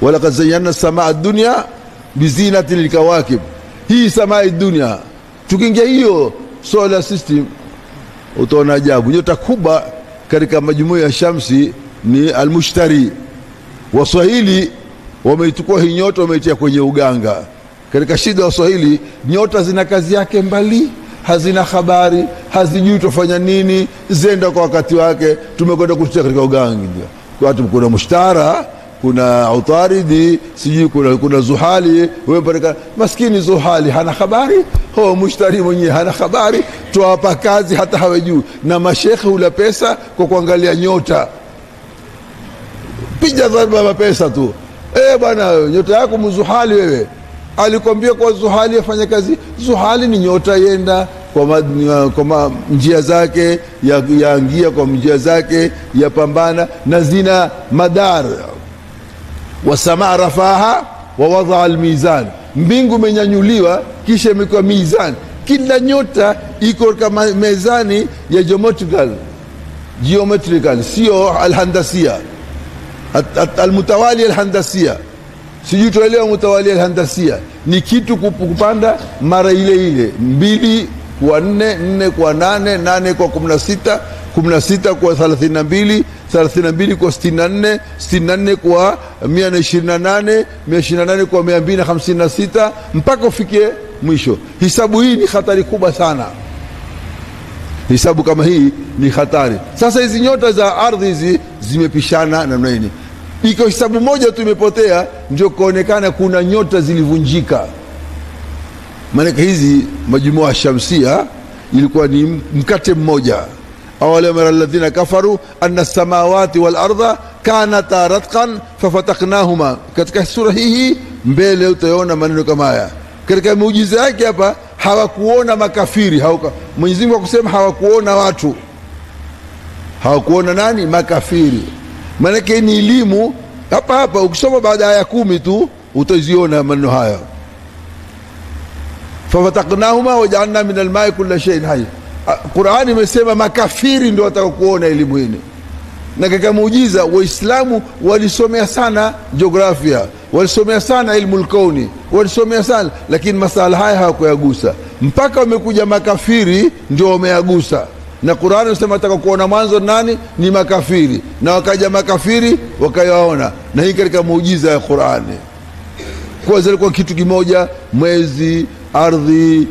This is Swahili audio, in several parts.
walakad zayyana samaa dunya bizinati lilkawakib hii samaa dunya tukiingia hiyo solar system utaona ajabu nyota kubwa katika majumuiya ya shamsi ni almushtari waswahili wameichukua hii nyota wameitia kwenye uganga katika shida waswahili nyota zina kazi yake mbali hazina habari hazijui tufanya nini zenda kwa wakati wake tumekwenda kutia katika uganga watu kuna mushtara kuna utaridi sijui kuna, kuna zuhali wewe maskini zuhali hana habari ho mushtari mwenyewe hana habari twawapa kazi hata hawajui na mashekhe hula pesa kwa kuangalia nyota piga dharba mapesa tu e bwana nyota yako mzuhali wewe alikwambia kwa zuhali afanya kazi zuhali ni nyota yenda kwa, ma, kwa ma, njia zake yaangia ya kwa njia zake yapambana na zina madar wasamaa rafaha wawadhaa almizan mbingu imenyanyuliwa kisha imekuwa mizan kila nyota iko katika mezani ya geometrical geometrical sio alhandasia almutawali alhandasia sijui tuelewa mutawali alhandasia ni kitu kupanda mara ile ile mbili kwa nne nne kwa nane nane kwa kumi na sita kumi na sita kwa thelathini na mbili thelathini na mbili kwa sitini na nne sitini na nne kwa mia na ishirini na nane mia ishirini na nane kwa mia mbili na hamsini na sita mpaka ufikie mwisho hisabu hii ni hatari kubwa sana hisabu kama hii ni hatari sasa hizi nyota za ardhi hizi zimepishana namna hini iko hisabu moja tu imepotea ndio kuonekana kuna nyota zilivunjika maanake hizi majumua shamsia ilikuwa ni mkate mmoja awalam yara alladhina kafaru anna samawati wal ardha kanata ratqan fafataknahuma katika sura hii mbele utaona maneno kama haya katika muujiza yake hapa hawakuona makafiri hawaka, Mwenyezi Mungu akusema hawakuona watu hawakuona nani makafiri maanake ni elimu hapa hapa ukisoma baada ya aya kumi tu utaziona maneno haya fafataknahuma wajaalna min almai kula sheiin hai qurani imesema makafiri ndio watakakuona elimu hini na katika muujiza waislamu walisomea sana jiografia walisomea sana ilmu lkauni walisomea sana lakini masala haya hawakuyagusa mpaka wamekuja makafiri ndio wameyagusa na qurani nasema taka kuona mwanzo nani ni makafiri na wakaja makafiri wakayaona na hii katika muujiza ya qurani kuwa zilikuwa kitu kimoja mwezi ardhi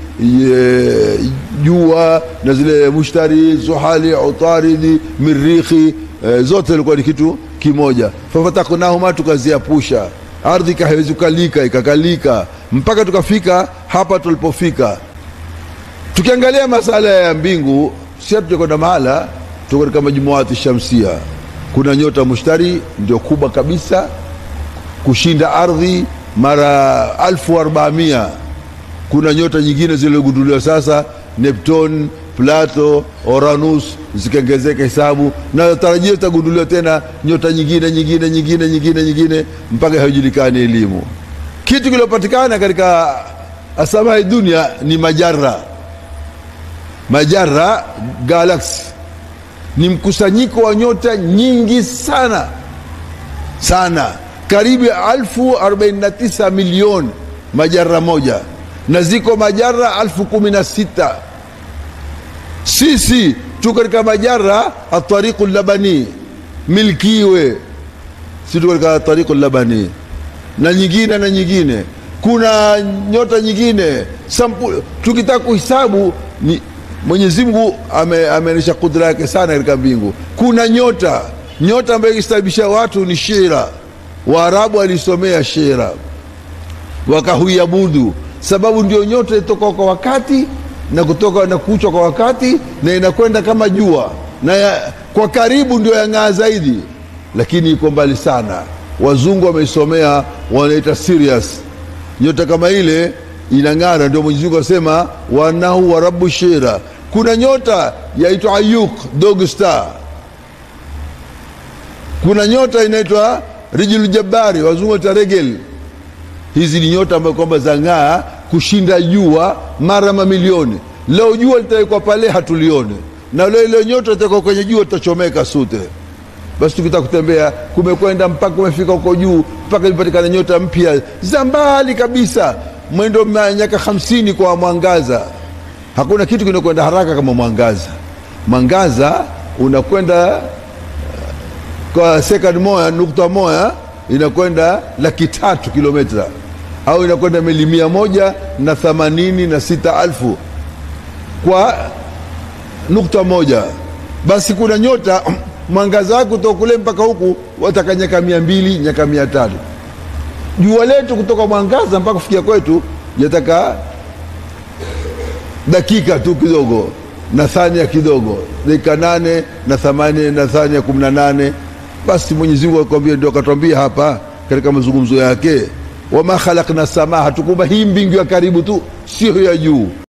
jua na zile mushtari zuhali utaridi mirikhi e, zote ilikuwa ni kitu kimoja fafataknahuma tukaziapusha ardhi ikawezi kukalika ikakalika mpaka tukafika hapa tulipofika tukiangalia masala ya mbingu si hatujakwenda mahala tuko katika majumuati shamsia kuna nyota mushtari ndio kubwa kabisa kushinda ardhi mara alfu arbamia kuna nyota nyingine zilizogunduliwa sasa neptune plato oranus zikaongezeka hesabu na tarajia zitagunduliwa tena nyota nyingine nyingine nyingine nyingine nyingine mpaka haijulikani elimu kitu kiliopatikana katika asamai dunia ni majara majara galaxy ni mkusanyiko wa nyota nyingi sana sana karibu ya alfu arobaini na tisa milioni majara moja na ziko majara alfu kumi na sita sisi tu katika majara atariqu labani milkiwe si tu katika tariqu labani na nyingine na nyingine kuna nyota nyingine sampu tukitaka kuhisabu ni mwenyezi mungu ameonyesha ame kudra yake sana katika mbingu kuna nyota nyota ambayo ikistabisha watu ni shira waarabu walisomea shira wakahuiabudu sababu ndio nyota itoka kwa wakati na kutoka na kuchwa kwa wakati na inakwenda kama jua na ya, kwa karibu ndio yang'aa zaidi lakini iko mbali sana wazungu wameisomea wanaita Sirius nyota kama ile inang'ara ndio Mwenyezi Mungu asema wanahu wa rabbu shira kuna nyota yaitwa Ayuk dog star kuna nyota inaitwa Rijul Jabari wazungu wanaita Regel hizi ni nyota ambayo kwamba zang'aa kushinda jua mara mamilioni leo jua litawekwa pale hatulione na leo ile nyota itawekwa kwenye jua tutachomeka sute basi tukitaka kutembea kumekwenda mpaka kumefika huko juu mpaka imepatikana nyota mpya za mbali kabisa mwendo miaka hamsini kwa mwangaza hakuna kitu kinakwenda haraka kama mwangaza mwangaza unakwenda kwa second moja nukta moja inakwenda laki tatu kilomita au inakwenda mili mia moja na themanini na sita alfu kwa nukta moja basi kuna nyota mwangaza wake kutoka kule mpaka huku wataka nyaka mia mbili nyaka mia tatu jua letu kutoka mwangaza mpaka kufikia kwetu yataka dakika tu kidogo na thania kidogo dakika nane na thamani na thania kumi na nane basi mwenyezi mungu akwambia ndio akatwambia hapa katika mazungumzo yake wama khalakna samaa hatukumba hii mbingu ya karibu tu sio ya juu